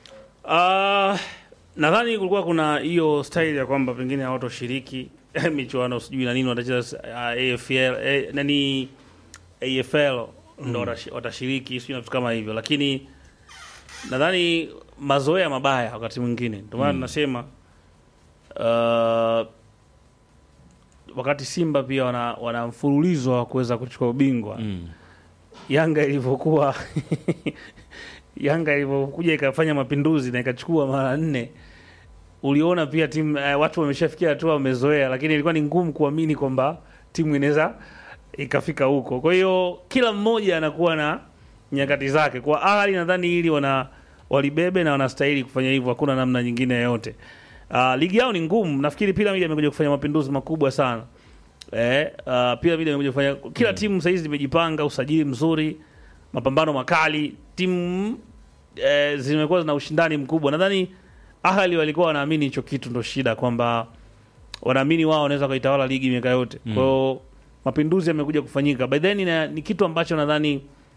Ah, nadhani kulikuwa kuna hiyo style ya kwamba pengine hawatoshiriki michuano sijui na nini watacheza uh, AFL eh, nani AFL ndo watashi- watashiriki sijui na vitu kama hivyo, lakini nadhani mazoea mabaya wakati mwingine, ndio maana tunasema uh, wakati Simba pia wana, wana mfululizo wa kuweza kuchukua ubingwa Mm. Yanga ilivyokuwa Yanga ilivyokuja ikafanya mapinduzi na ikachukua mara nne, uliona pia timu eh, watu wameshafikia hatua wamezoea, lakini ilikuwa ni ngumu kuamini kwamba timu inaweza ikafika huko. Kwa hiyo kila mmoja anakuwa na nyakati zake. Kwa Ahly nadhani hili wana walibebe na wanastahili kufanya hivyo, hakuna namna nyingine yoyote. Uh, ligi yao ni ngumu. Nafikiri Pyramid amekuja kufanya mapinduzi makubwa sana. Eh, uh, Pyramid amekuja kufanya kila timu sasa hizi zimejipanga, usajili mzuri, mapambano makali, timu eh, zimekuwa zina ushindani mkubwa. Nadhani Ahli walikuwa wanaamini hicho kitu ndo shida, kwamba wanaamini wao wanaweza kuitawala ligi miaka yote. Kwa hiyo mapinduzi yamekuja kufanyika by then, na, ni kitu ambacho nadhani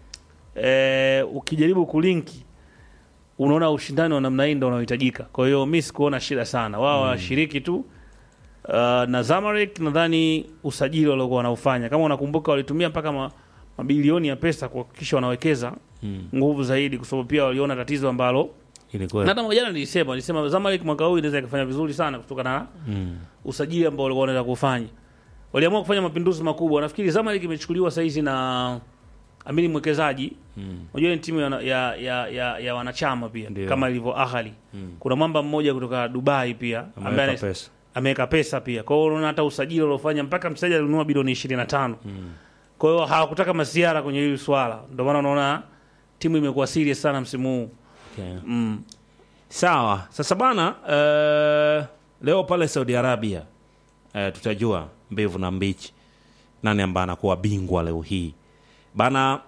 eh, ukijaribu kulinki unaona ushindani wa namna hii ndo unaohitajika. Kwa hiyo mi sikuona shida sana, wao wanashiriki tu uh, na Zamalek nadhani usajili waliokuwa wanaufanya, kama unakumbuka, walitumia mpaka ma, mabilioni ya pesa kuhakikisha wanawekeza nguvu zaidi, kwa sababu pia waliona tatizo ambalo Ilikuwa na hata mwaka jana nilisema nilisema Zamalek mwaka huu inaweza ikafanya vizuri sana kutokana na mm. usajili ambao walikuwa wanaweza kufanya. Waliamua kufanya mapinduzi makubwa. Nafikiri Zamalek imechukuliwa saizi na amini mwekezaji unajua ni timu ya, ya, ya, ya, ya wanachama pia Ndio. kama ilivyo Ahli. Kuna mwamba mmoja kutoka Dubai pia ambaye ameweka ana- pesa. ameweka pesa pia. Kwa hiyo unaona hata usajili uliofanya mpaka mchezaji alinunua bilioni 25. Kwa hiyo hawakutaka masiara kwenye hili swala. Ndio maana unaona timu imekuwa serious sana msimu huu. Okay. Mm. Sawa. Sasa bana, eh, leo pale Saudi Arabia eh, tutajua mbivu na mbichi nani ambaye anakuwa bingwa leo hii bana.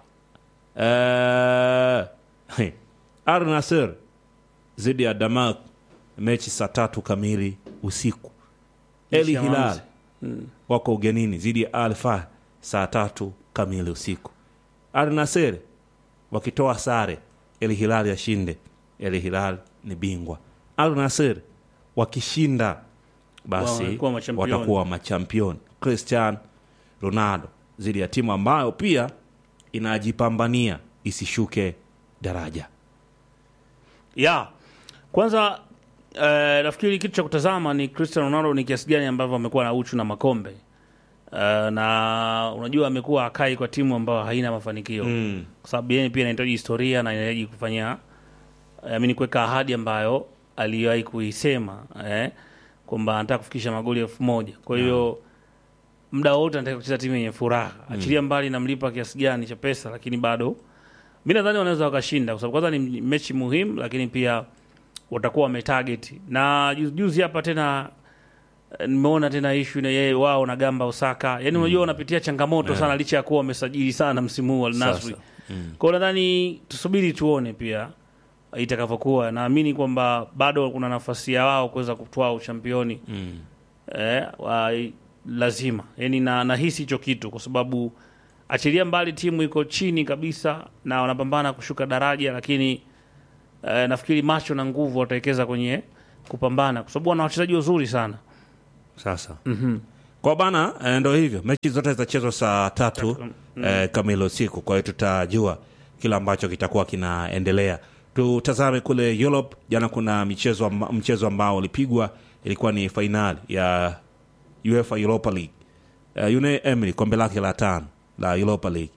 Eh, Al Nassr dhidi ya Damak, mechi saa tatu kamili usiku. El Mechi ya Hilal maamuzi. wako ugenini dhidi ya Al Fahd saa tatu kamili usiku. Al Nassr wakitoa sare, El Hilal yashinde, El Hilal ni bingwa. Al Nassr wakishinda, basi Wanakuwa machampioni. watakuwa machampioni. Cristiano Ronaldo dhidi ya timu ambayo pia inajipambania isishuke daraja. ya kwanza eh, nafikiri kitu cha kutazama ni Cristiano Ronaldo ni kiasi gani ambavyo amekuwa na uchu na makombe eh, na unajua amekuwa akai kwa timu ambayo haina mafanikio Mm. kwa sababu yeye pia anahitaji historia na anahitaji kufanya eh, amini kuweka ahadi ambayo aliwahi kuisema eh, kwamba anataka kufikisha magoli elfu moja kwa hiyo muda wote anataka kucheza timu yenye furaha achilia mbali namlipa kiasi gani cha pesa lakini bado mi nadhani wanaweza wakashinda kwa sababu kwanza ni mechi muhimu lakini pia watakuwa wametarget na juzi juzi hapa tena eh, nimeona tena ishu na yeye wao na gamba Osaka yani unajua wanapitia changamoto sana licha ya kuwa wamesajili sana msimu huu Al Nassr Sasa, kwa hiyo nadhani tusubiri tuone pia itakavyokuwa naamini kwamba bado kuna nafasi ya wao kuweza kutwaa uchampioni Mm. eh, wa, lazima yani na nahisi hicho kitu kwa sababu achilia mbali timu iko chini kabisa na wanapambana kushuka daraja lakini eh, nafikiri macho na nguvu watawekeza kwenye kupambana kwa sababu wana wachezaji wazuri sana Sasa kwa bana eh, ndo hivyo, mechi zote zitachezwa saa tatu eh, kamili usiku. Kwa hiyo tutajua kile ambacho kitakuwa kinaendelea. Tutazame kule Europe. Jana kuna michezo amba, mchezo ambao ulipigwa, ilikuwa ni fainali ya UEFA Europa League. Uh, Unai Emery kombe lake la tano la Europa League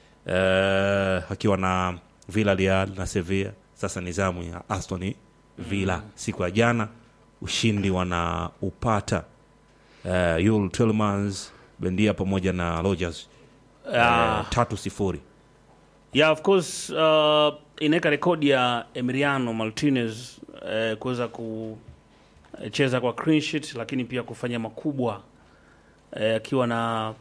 uh, akiwa na Villarreal na Sevilla. Sasa ni zamu ya Aston Villa siku ya jana, ushindi wanaupata uh, Yul Tillmans Bendia pamoja na Rogers Ah. uh, tatu sifuri. yeah of course uh, inaweka rekodi ya Emiliano Martinez eh, kuweza kucheza kwa clean sheet lakini pia kufanya makubwa eh, akiwa na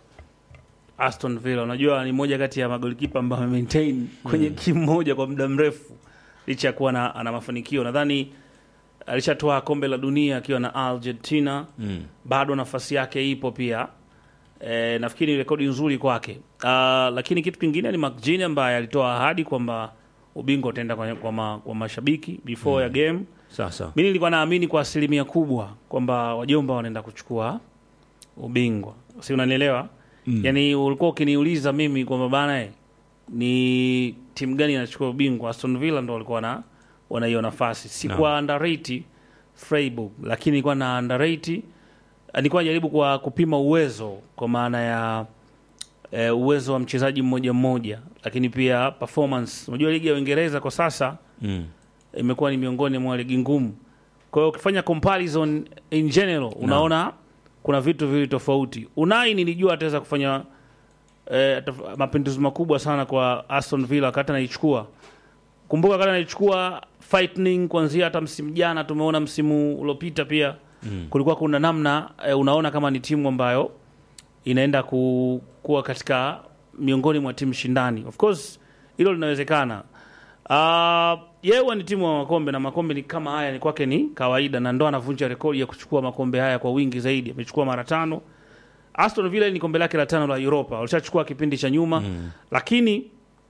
Aston Villa. Unajua ni moja kati ya magolikipa ambao amemaintain kwenye timu moja kwa muda mrefu licha ya kuwa na, ana mafanikio. Nadhani alishatoa kombe la dunia akiwa na Argentina Mm. bado nafasi yake ipo pia e, nafikiri ni rekodi nzuri kwake. Uh, lakini kitu kingine ni McGinn ambaye alitoa ahadi kwamba ubingwa utaenda kwa, kwa, ma, kwa mashabiki before ya game. Sasa Mi nilikuwa naamini kwa asilimia kubwa kwamba wajomba wanaenda kuchukua ubingwa, si unanielewa? mm. Yani ulikuwa ukiniuliza mimi kwamba bana eh, ni timu gani inachukua ubingwa, Aston Villa ndo walikuwa na wana hiyo nafasi. Sikuwa No. underrate Freiburg, lakini nilikuwa na underrate, nilikuwa najaribu kwa kupima uwezo kwa maana ya eh, uwezo wa mchezaji mmoja mmoja, lakini pia performance. Unajua ligi ya Uingereza kwa sasa mm. imekuwa ni miongoni mwa ligi ngumu. Kwa hiyo ukifanya comparison in general unaona kuna vitu viwili tofauti. Unai nilijua ataweza kufanya eh, taf- mapinduzi makubwa sana kwa Aston Villa wakati anaichukua. Kumbuka wakati anaichukua Lightning kuanzia hata msimu jana, tumeona msimu uliopita pia mm. kulikuwa kuna namna eh, unaona kama ni timu ambayo inaenda ku, kuwa katika miongoni mwa timu shindani. Of course hilo linawezekana. Uh, yeye huwa ni timu wa makombe na makombe ni kama haya ni kwake ni kawaida, na ndo anavunja rekodi ya kuchukua makombe haya kwa wingi zaidi. Amechukua mara tano. Aston Villa ni kombe lake la tano la Europa, walishachukua kipindi cha nyuma mm. lakini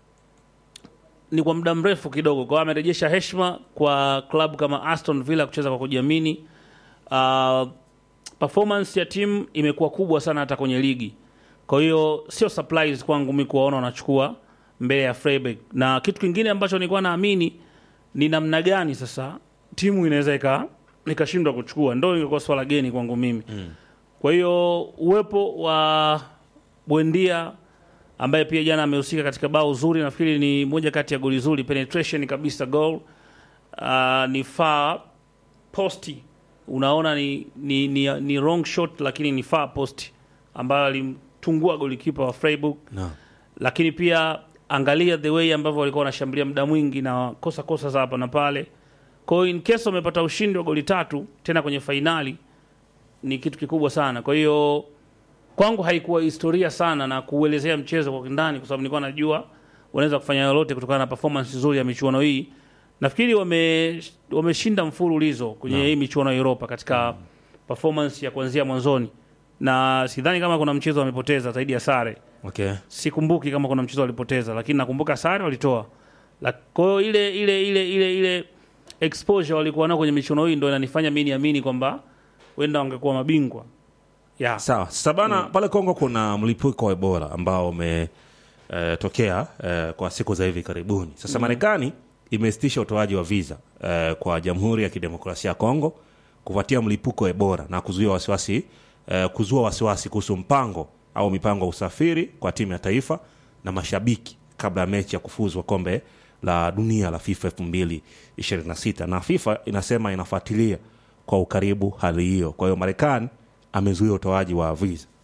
ni kwa muda mrefu kidogo, kwa hiyo amerejesha heshima kwa klabu kama Aston Villa kucheza kwa kujiamini. Uh, performance ya timu imekuwa kubwa sana hata kwenye ligi, kwa hiyo sio surprise kwangu mimi kuwaona wanachukua mbele ya Freiburg. Na kitu kingine ambacho nilikuwa naamini ni namna gani sasa timu inaweza ika ikashindwa kuchukua, ndo ingekuwa swala geni kwangu mimi mm. Kwa hiyo uwepo wa Bwendia ambaye pia jana amehusika katika bao zuri, nafikiri ni moja kati ya goli zuri, penetration kabisa goal. Uh, ni far posti, unaona ni, ni, ni, ni wrong shot, lakini ni far post ambayo alimtungua golikipa wa Freiburg no. lakini pia angalia the way ambavyo walikuwa wanashambulia muda mwingi na kosa kosa za hapa na pale. Kwa hiyo in case wamepata ushindi wa goli tatu tena kwenye fainali ni kitu kikubwa sana. Kwa hiyo kwangu haikuwa historia sana na kuelezea mchezo kwa kindani, kwa sababu nilikuwa najua wanaweza kufanya lolote kutokana na performance nzuri ya michuano hii. Nafikiri wame wameshinda mfululizo kwenye hii michuano ya Europa katika performance ya kuanzia mwanzoni, na sidhani kama kuna mchezo wamepoteza zaidi ya sare Okay. sikumbuki kama kuna mchezo walipoteza, lakini nakumbuka sare walitoa. La- Kwa hiyo ile ile ile ile ile exposure walikuwa nao kwenye michuano hii ndio inanifanya mimi niamini kwamba wenda wangekuwa mabingwa. Yeah. Sawa. Sasa bana pale Kongo kuna mlipuko wa Ebola ambao umetokea eh, kwa siku za hivi karibuni. Sasa Marekani imesitisha utoaji wa visa eh, kwa Jamhuri ya Kidemokrasia ya Kongo kufuatia mlipuko wa Ebola na kuzuia wasiwasi eh, kuzua wasiwasi kuhusu mpango au mipango ya usafiri kwa timu ya taifa na mashabiki kabla ya mechi ya kufuzwa kombe la dunia la FIFA 2026 na FIFA inasema inafuatilia kwa ukaribu hali hiyo. Kwa hiyo Marekani amezuia utoaji wa visa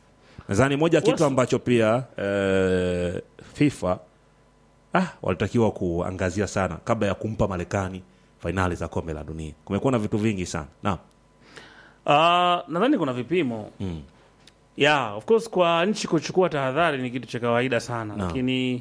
nadhani moja kitu Wasi- ambacho pia eh, FIFA ah, walitakiwa kuangazia sana kabla ya kumpa Marekani fainali za kombe la dunia. Kumekuwa na vitu vingi sana naam. Ah, nadhani kuna vipimo Mm. yeah, of course kwa nchi kuchukua tahadhari ni kitu cha kawaida sana Naam. lakini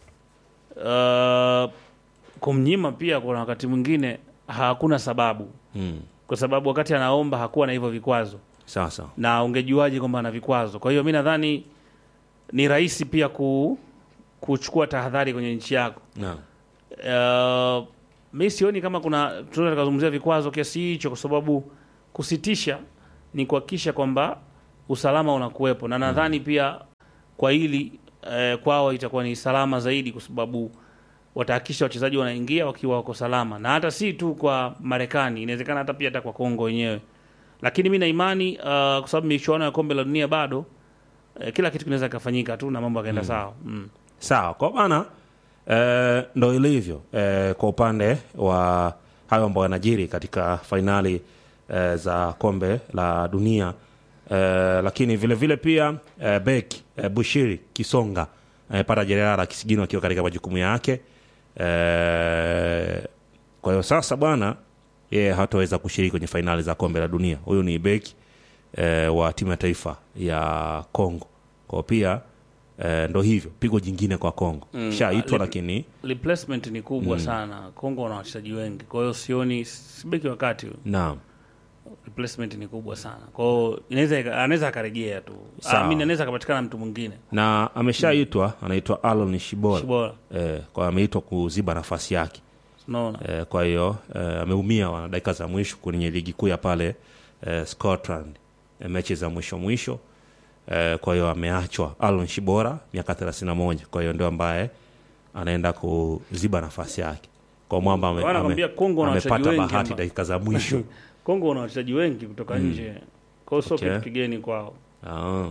uh, kumnyima pia kuna wakati mwingine hakuna sababu Mm. kwa sababu wakati anaomba hakuwa na hivyo vikwazo Sasa na ungejuaje kwamba ana vikwazo kwa hiyo mi nadhani ni rahisi pia ku, kuchukua tahadhari kwenye nchi yako naam. uh, mi sioni kama kuna tunaweza tukazungumzia vikwazo kiasi hicho kwa sababu kusitisha ni kuhakikisha kwamba usalama unakuwepo na nadhani pia kwa hili eh, kwao itakuwa ni salama zaidi kwa sababu watahakikisha wachezaji wanaingia wakiwa wako salama na hata si tu kwa marekani inawezekana hata pia hata kwa kongo wenyewe lakini mi na imani uh, kwa sababu michuano ya kombe la dunia bado eh, kila kitu kinaweza kikafanyika tu na mambo yakaenda sawa mm. Sawa, kwa maana eh, ndo ilivyo eh, kwa upande wa hayo ambayo yanajiri katika fainali eh, za kombe la dunia eh, lakini vile vile pia eh, bek eh, Bushiri Kisonga eh, pata jeraha la kisigino akiwa katika majukumu yake eh, kwa hiyo sasa bwana yeye hataweza kushiriki kwenye fainali za kombe la dunia. Huyu ni beki eh, wa timu ya taifa ya Kongo. Kwa pia eh, ndo hivyo pigo jingine kwa Kongo Mm, shaitwa, ali- lakini replacement ni kubwa sana Kongo wana wachezaji wengi kwa hiyo sioni sibeki wakati huyu. naam, replacement ni kubwa sana kwa hiyo inaweza ika- anaweza akarejea tu Sawa. I mean, anaweza akapatikana mtu mwingine na ameshaitwa anaitwa Alon Shibora bora eh, kwa hiyo ameitwa kuziba nafasi yake unaona eh, kwa hiyo eh, ameumia wana dakika za mwisho kwenye ligi kuu ya pale eh, Scotland eh, mechi za mwisho mwisho eh, kwa hiyo ameachwa Alon Shibora miaka 31 kwa hiyo ndio ambaye anaenda kuziba nafasi yake kwa mwamba ame, Bwana, nakwambia Kongo wana amepata wachezaji wengi bahati amba- dakika za mwisho Kongo wana wachezaji wengi kutoka nje kwa hiyo sio Okay. kitu kigeni kwao Ah.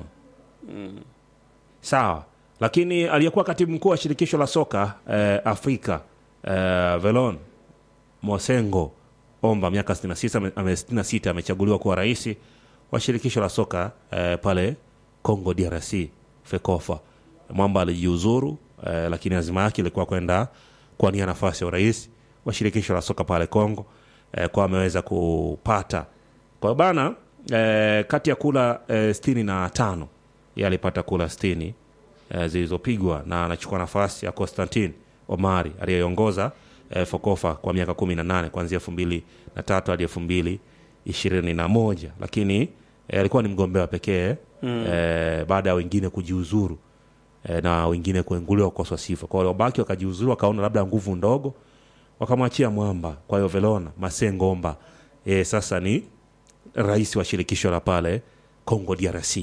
Sawa, lakini aliyekuwa katibu mkuu wa shirikisho la soka eh, Afrika eh, Velon Mosengo Omba miaka 66 ame- ame 66 amechaguliwa kuwa rais wa shirikisho la soka eh, pale Congo DRC FECOFA. Mwamba alijiuzuru eh, lakini azima yake ilikuwa kwenda kuania nafasi ya urais wa shirikisho la soka pale Congo eh, kwa ameweza kupata kwa hiyo bana eh, kati ya kula eh, sitini na tano ye alipata kula sitini eh, zilizopigwa na anachukua nafasi ya Constantin Omari aliyeongoza eh, Fokofa kwa miaka kumi na nane kuanzia elfu mbili na tatu hadi elfu mbili ishirini na moja lakini eh, alikuwa ni mgombea pekee mm. eh, baada ya wengine kujiuzuru eh, na wengine kuenguliwa kukoswa sifa kwa waliobaki wakajiuzuru wakaona labda nguvu ndogo wakamwachia mwamba kwa hiyo velona masengomba e, sasa ni rais wa shirikisho la pale congo drc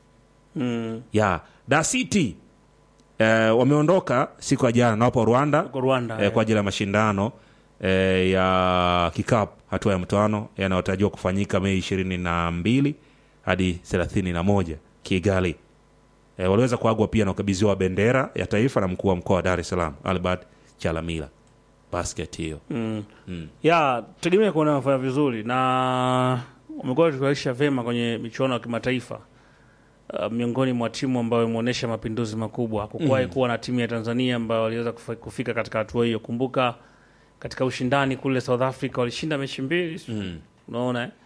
mm. ya da city eh, wameondoka siku ya jana na wapo rwanda Huko Rwanda eh, kwa ajili ya mashindano eh, ya kikapu hatua ya mtoano yanayotarajiwa kufanyika mei ishirini na mbili hadi thelathini na moja kigali eh, waliweza kuagwa pia na ukabidhiwa bendera ya taifa na mkuu wa mkoa wa dar es salaam albert chalamila basket hiyo mm. ya tegemea kuona wanafanya vizuri na wamekuwa wakituaisha vyema kwenye michuano ya kimataifa uh, miongoni mwa timu ambayo imeonyesha mapinduzi makubwa hakukuwahi kuwa na timu ya tanzania ambayo waliweza kufa- kufika katika hatua hiyo kumbuka katika ushindani kule south africa walishinda mechi mbili mm. unaona eh?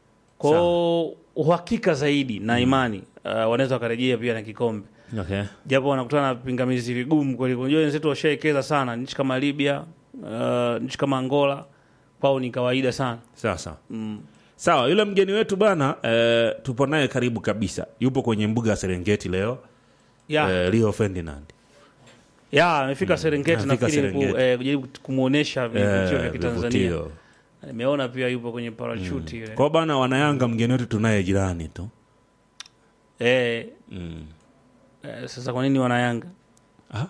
kwao uhakika zaidi na imani uh, wanaweza wakarejea pia na kikombe okay. japo wanakutana na pingamizi vigumu kweli. Unajua wenzetu washaekeza sana, nchi kama Libya, uh, nchi kama Angola kwao ni kawaida sana. sasa Mm. sawa yule mgeni wetu bana eh, tupo naye karibu kabisa yupo kwenye mbuga ya serengeti leo Ya, eh, rio ferdinand ya amefika Serengeti amefika nafikiri ku- Serengeti. eh, kujaribu kumuonesha vivutio vya eh, Kitanzania. vivutio. Nimeona pia yupo kwenye parachuti ile. kwa bana wanayanga mgeni wetu tunaye jirani tu Eh, mm. eh, sasa kwa nini wanayanga? ah,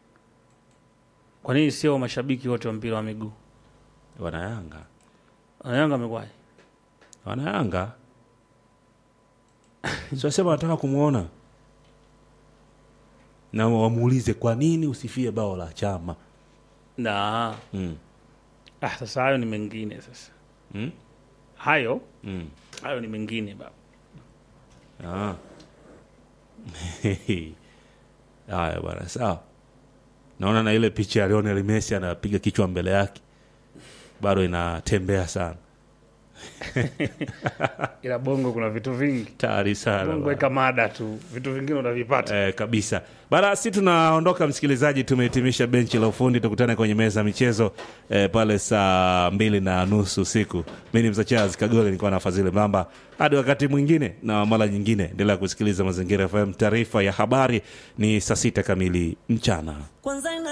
Kwa nini sio mashabiki wote wa mpira wa miguu? wanayanga Wanayanga wamekwaje? wanayanga siwasema wanataka kumwona na wamuulize kwa nini usifie bao la chama Na mm. ah, sasa hayo ni mengine sasa. Mm? Hayo Mm. hayo ni mengine baba. Ah. haya bwana sawa naona na ile picha ya Lionel Messi anapiga kichwa mbele yake bado inatembea sana ila bongo kuna vitu vingi tayari sana bongo bwana. weka mada tu vitu vingine utavipata Eh, kabisa bana si tunaondoka msikilizaji tumehitimisha benchi la ufundi tukutane kwenye meza ya michezo eh, pale saa mbili na nusu usiku mi ni mzachaz kagole nilikuwa na fadhili mamba hadi wakati mwingine na mara nyingine endelea kusikiliza mazingira fm taarifa ya habari ni saa sita kamili mchana kwanza ina